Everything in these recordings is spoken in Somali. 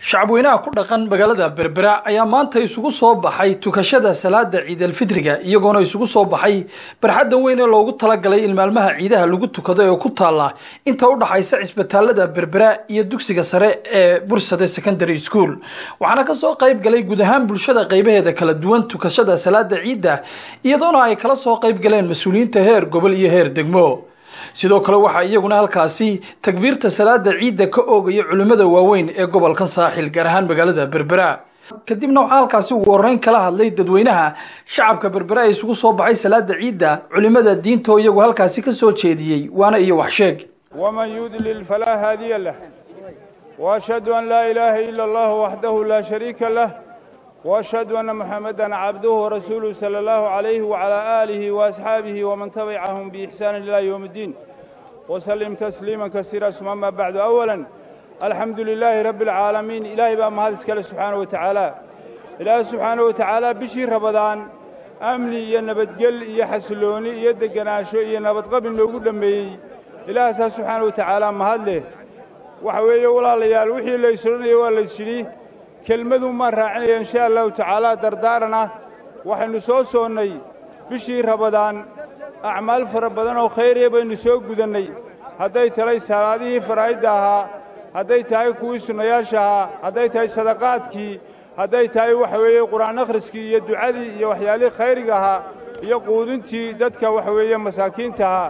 shacabweynaha ku dhaqan magaalada berbera ayaa maanta isugu soo baxay tukashada salaada ciidalfitriga iyagoona isugu soo baxay barxadda weyn ee loogu talagalay in maalmaha ciidaha lagu tukado ee ku taalla inta u dhaxaysa cisbitaalada berbera iyo dugsiga sare ee bursade secondary school waxaana kasoo qayb galay guud ahaan bulshada qaybaheeda kala duwan tukashada salaada ciidda iyadoona ay kala soo qayb galeen mas-uuliyiinta heer gobol iyo heer degmo sidoo kale waxaa iyaguna halkaasi takbiirta salaada ciidda ka oogaya culimmada waaweyn ee gobolka saaxil gaar ahaan magaalada berbera kadibna waxaa halkaasi ugu horeyn kala hadlay dadweynaha shacabka berbera ee isugu soo baxay salaada ciidda culimmada diinta oo iyagu halkaasi ka soo jeediyey waana iyo waxsheeg ومن يضلل فلا هادي له وأشهد أن لا إله إلا الله وحده لا شريك له وأشهد أن محمدا عبده ورسوله صلى الله عليه وعلى آله وأصحابه ومن تبعهم بإحسان إلى يوم الدين وسلم تسليما كثيرا ثم أما بعد أولا الحمد لله رب العالمين إلهي بقى ما هذا سبحانه وتعالى إلهي سبحانه وتعالى بشير رمضان أمني يا نبتقل يا حسلوني يا دقناشو يا نبتقبل لو قدام ilaaha saa subxaana wa tacaala mahad leh waxa weeye walaalayaal wixii la ysranaya waa la ysyidhi kelmadun maan raacinaya insha allahu tacaala dardaarana waxaynu soo soonnay bishii rabadaan acmaal fara badan oo khayriya baynu soo gudannay hadday tahay salaadihii faraa'idda ahaa hadday tahay kuwii sunnayaasha ahaa hadday tahay sadaqaadkii hadday tahay waxa weeye qur'aan akhriskii iyo ducadii iyo waxyaalihii khayriga ahaa iyo quudintii dadka waxa weeye masaakiinta ahaa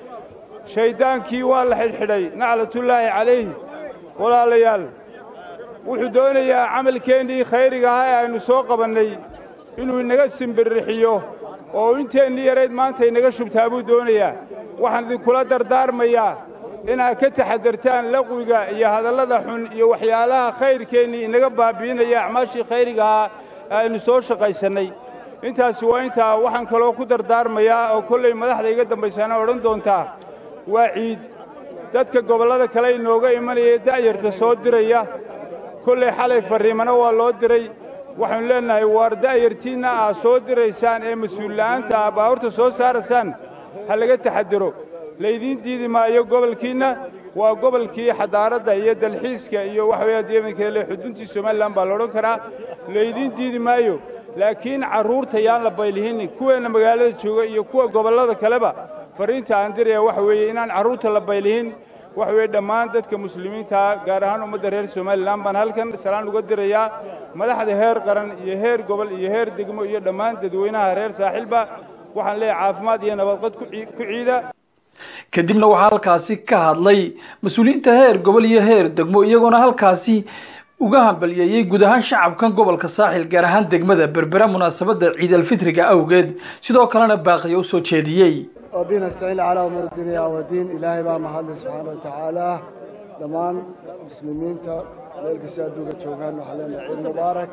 shayddaankii waa la xidhxidhay naclatullaahi calayh walaalayaal wuxuu doonayaa camalkeennii khayriga ahaa ee aynu soo qabannay inuu inaga simbirrixiyo oo inteennii yarayd maanta inaga shubtaa buu doonayaa waxaan idinkula dardaarmayaa inaad ka taxadartaan laqwiga iyo hadallada xun iyo waxyaalaha khayrkeennii inaga baabbi'inaya acmaashii khayriga ahaa ee aynu soo shaqaysannay intaasi waa intaa waxaan kaloo ku dardaarmayaa oo kollay madaxda iga dambaysaana odhan doontaa waa ciid dadka gobollada kale inooga imanaya da'yarta soo diraya kollay xalay farriimana waa loo diray waxaynu leennahay waar da'yartiinna aad soo diraysaan ee mas-uulla'aanta ah baahurta soo saaraysaan ha laga taxadaro laydiin diidi maayo gobolkiinna waa gobolkii xadaaradda iyo dalxiiska iyo waxa weeye deemankeele xuduntii somalilan baa la odhan karaa laydiin diidi maayo laakiin carruurta yaan la baylihinin kuweenna magaalada jooga iyo kuwa gobollada kaleba farriinta aan diraya waxa weeye inaan carruurta la baylihin waxa weeye dhammaan dadka muslimiintaa gaar ahaan ummadda reer somalilan baan halkan salaan uga dirayaa madaxda heer qaran iyo heer gobol iyo heer degmo iyo dhammaan dadweynaha reer saaxilba waxaan leeyahay caafimaad iyo nabadqad ku ciida kadibna waxaa halkaasi ka hadlay mas-uuliyiinta heer gobol iyo heer degmo iyagoona halkaasi uga hambaliyeeyey guud ahaan shacabkan gobolka saaxil gaar ahaan degmada berbera munaasabadda ciidalfitriga awgeed sidoo kalena baaqiya u soo jeediyey وبنا نستعين على أمور الدنيا والدين إلهي بقى محل سبحانه وتعالى دمان مسلمين تا ملك سادوك تشوغان وحلنا عيد مبارك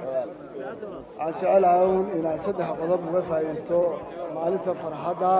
عن شعال عون إن صدح قضب وفا يستو مالتا فرحدا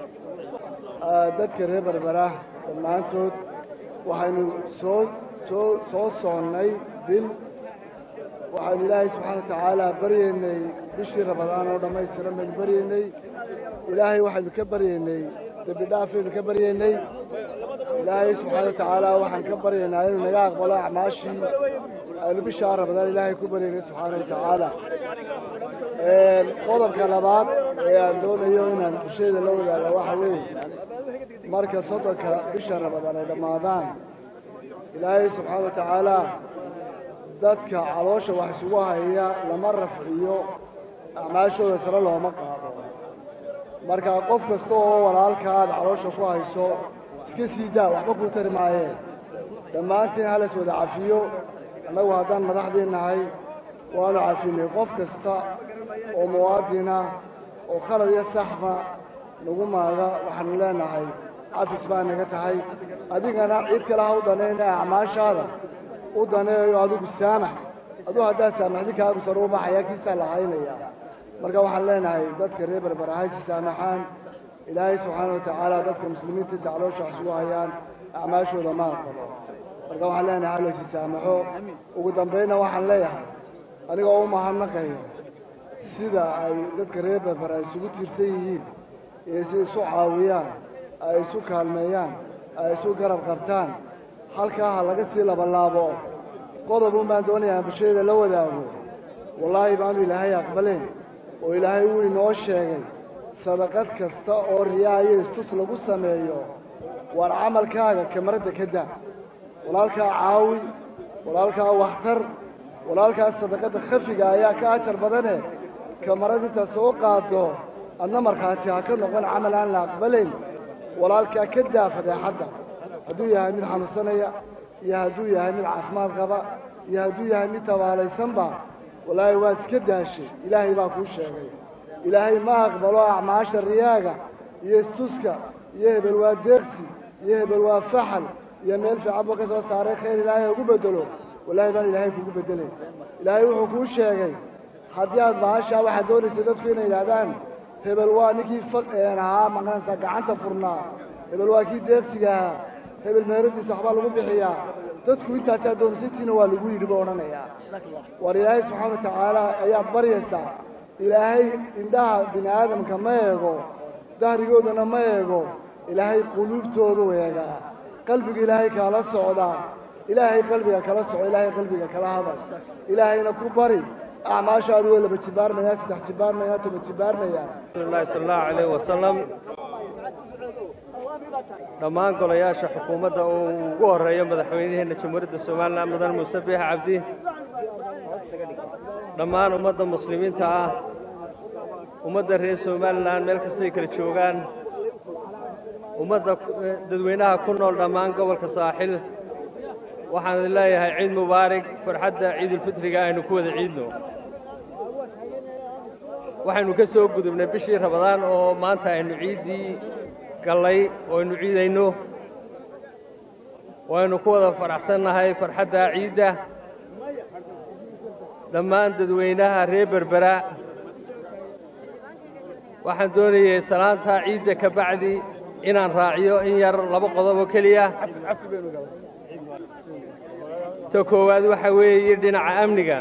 دادك ريبر براه المانتود وحينو سو سو سو صوني بال وحين الله سبحانه وتعالى بريني بشي رمضان ودما يسترم من بريني ilaahay waxaynu ka baryaynay dembi dhaafaynu ka baryaynay ilaahay subxaana watacaala waxaan ka baryaynaa inuu naga aqbalo acmaashii aynu bishaa ramadaan ilaahay ku baryaynay subxaana watacaala qodobka labaad ee aan doonayo inaan bulshayda la wadaaga waxa weeye marka soddonka bisha ramadaan ay dhammaadaan ilaahay subxaana watacaala dadka caloosha wax isugu haya lama rafciyo acmaashooda sare looma qaado marka qof kasta oo walaalka aad caloosha ku hayso iska sii daa waxba kuu tari maayeen dhammaantiin halays wada cafiyo annagu haddaan madaxdii nahay waanu cafinay qof kasta oo muwaadina oo khalad iyo saxba nagu maaga waxaanu leenahay cafis baa naga tahay adigana cid kale ha u danayna acmaashaada u daneeyo adigu saamax aduu haddaa saamaxdi kaagu sare u baxaya kiisaa la haynaya marka waxaan leenahay dadka reer berbera haysi saamaxaan ilaahay subxaana wa tacaala dadka muslimiinta inta caloosha wax isugu hayaan acmaashooda ma aqbalo marka waxaan leenahay halaysi saamaxo ugu dambaynna waxaan leeyahay aniga oo u mahadnaqayo sida ay dadka reer berbera ay isugu tiirsan yihiin iyo sida isu caawiyaan ay isu kaalmeeyaan ay isu garab qabtaan halkaa ha laga sii labalaabo qodobun baan doonayaa bulshada la wadaago wallaahi baanu ilaahay aqbalayn oo ilaahay wuu inoo sheegay sadaqad kasta oo riyaa iyo istus lagu sameeyo waar camalkaaga kamaradda ka daa walaalkaa caawi walaalkaa waxtar walaalkaas sadaqadda khafiga ayaa ka ajar badane kamarad intaad soo qaaddo adna markhaati ha ka noqon camal aan la aqbalayn walaalkaa ka daa fadeexadda hadduu yahay mid xanuunsanaya iyo hadduu yahay mid caafimaad qaba iyo hadduu yahay mid tabaalaysanba wallaahi waad iska daashay ilaahay baa kuu sheegay ilaahay ma aqbalo acmaasha riyaaga iyo istuska iyo hebel waa deeqsi iyo hebel waa faxal iyo meel fiican buu ka soo saaray khayr ilaahay ugu beddelo wallaahi baan ilaahay kugu beddelay ilaahay wuxuu kuu sheegay haddii aad bahashaa waxaad doonaysa dadku inay yidhaahdaan hebel waa ninkii ahaa maqanaysaa gacanta furnaa hebel waa kii deeqsiga ahaa hebel meeradiisa waxbaa lagu bixiyaa dadku intaasaa doonaysaintiina waa lagu yidhi buu odhanayaa war ilaahay subxaana wa tacaala ayaad baryaysaa ilaahay indhaha bini aadamka ma eego dahrigoodana ma eego ilaahay quluubtoodu eegaa qalbiga ilaahay kaala socdaa ilaahay qalbiga kala soco ilaahay qalbiga kala hadal ilaahayna ku bari acmaashaadu way laba jibaarmayaa saddex jibaarmayaa toba jibaarmayaa rasuulillahi sala allahu calayh wasalam dhammaan golayaasha xukuumadda uu ugu horreeyo madaxweynaheenna jamhuuriyadda somalilan mudan muuse biix cabdi dhammaan ummadda muslimiinta ah ummadda reer somalilan meel kastay kala joogaan ummadda dadweynaha ku nool dhammaan gobolka saaxil waxaan idin leeyahay ciid mubaarig farxadda ciidulfitriga aynu ku wada ciidno waxaynu ka soo gudubnay bishii rabadaan oo maanta aynu ciiddii gallay oo aynu ciidayno waynu ku wada faraxsannahay farxadda ciidda dhammaan dadweynaha reer berbera waxaan doonayay salaanta ciidda ka bacdi inaan raaciyo in yar laba qodob oo keliya ta koowaad waxa weeye dhinaca amniga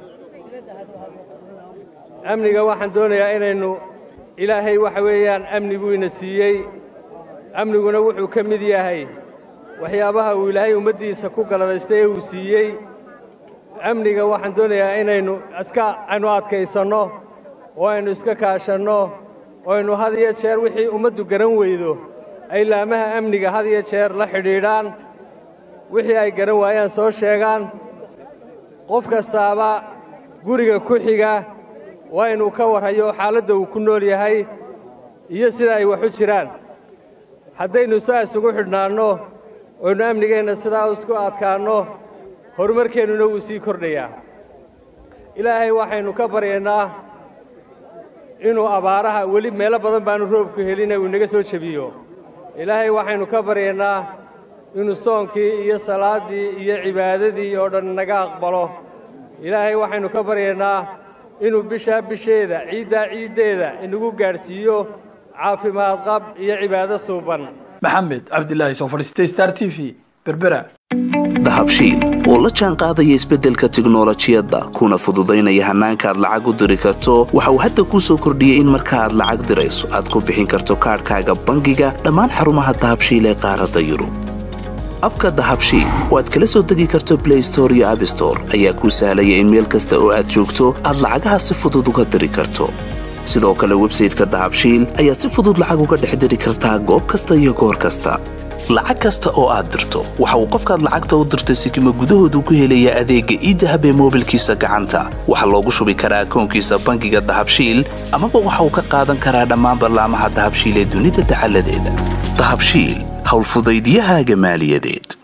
amniga waxaan doonayaa inaynu ilaahay waxa weeyaan amni buu ina siiyey amniguna wuxuu ka mid yahay waxyaabaha uu ilaahay ummaddiisa ku galadaystay ee uu siiyey amniga waxaan doonayaa inaynu iska aynu adkaysanno oo aynu iska kaashanno oo aynu had iyo jeer wixii ummaddu garan weydo ay laamaha amniga had iyo jeer la xidhiidhaan wixii ay garan waayaan soo sheegaan qof kastaaba guriga ku xiga waa inuu ka warhayo xaaladda uu ku nool yahay iyo sida ay wax u jiraan haddaynu saa isugu xidhnaanno oynu amnigeenna sidaa isku adkaanno horumarkeennuna wuu sii kordhayaa ilaahay waxaynu ka baryaynaa inuu abaaraha weli meelo badan baanu roobku helina uu inaga soo jebiyo ilaahay waxaynu ka baryaynaa inuu soonkii iyo salaaddii iyo cibaadadii oo dhan naga aqbalo ilaahay waxaynu ka baryaynaa inuu bishaa bisheeda ciiddaa ciiddeeda inagu gaadhsiiyo caafimaad qab iyo cibaado suuban maxamed cabdilaahi soo fadhiistay star t v berbera dahabshiil oo la jaan qaadaya isbeddelka tiknolojiyadda kuna fududaynaya hannaanka aad lacag u diri karto waxa uu hadda kuu soo kordhiyey in marka aad lacag dirayso aad ku bixin karto kaadhkaaga bangiga dhammaan xarumaha dahabshiil ee qaaradda yurub abka dahabshiil oo aad kala soo degi karto blay store iyo abstore ayaa kuu sahlaya in meel kasta oo aad joogto aad lacagaha si fudud uga diri karto sidoo kale websayteka dahabshiil ayaad si fudud lacag uga dhex diri kartaa goob kasta iyo goor kasta lacag kasta oo aad dirto waxa uu qofkaad lacagta u dirtay sikima gudahoodu ku helayaa adeegga iidahab ee moobilkiisa gacanta waxaa loogu shubi karaa akoonkiisa bangiga dahabshiil amaba waxa uu ka qaadan karaa dhammaan ballaamaha dahabshiil ee dunida dacaladeeda dahabshiil howlfudaydyahaaga maaliyadeed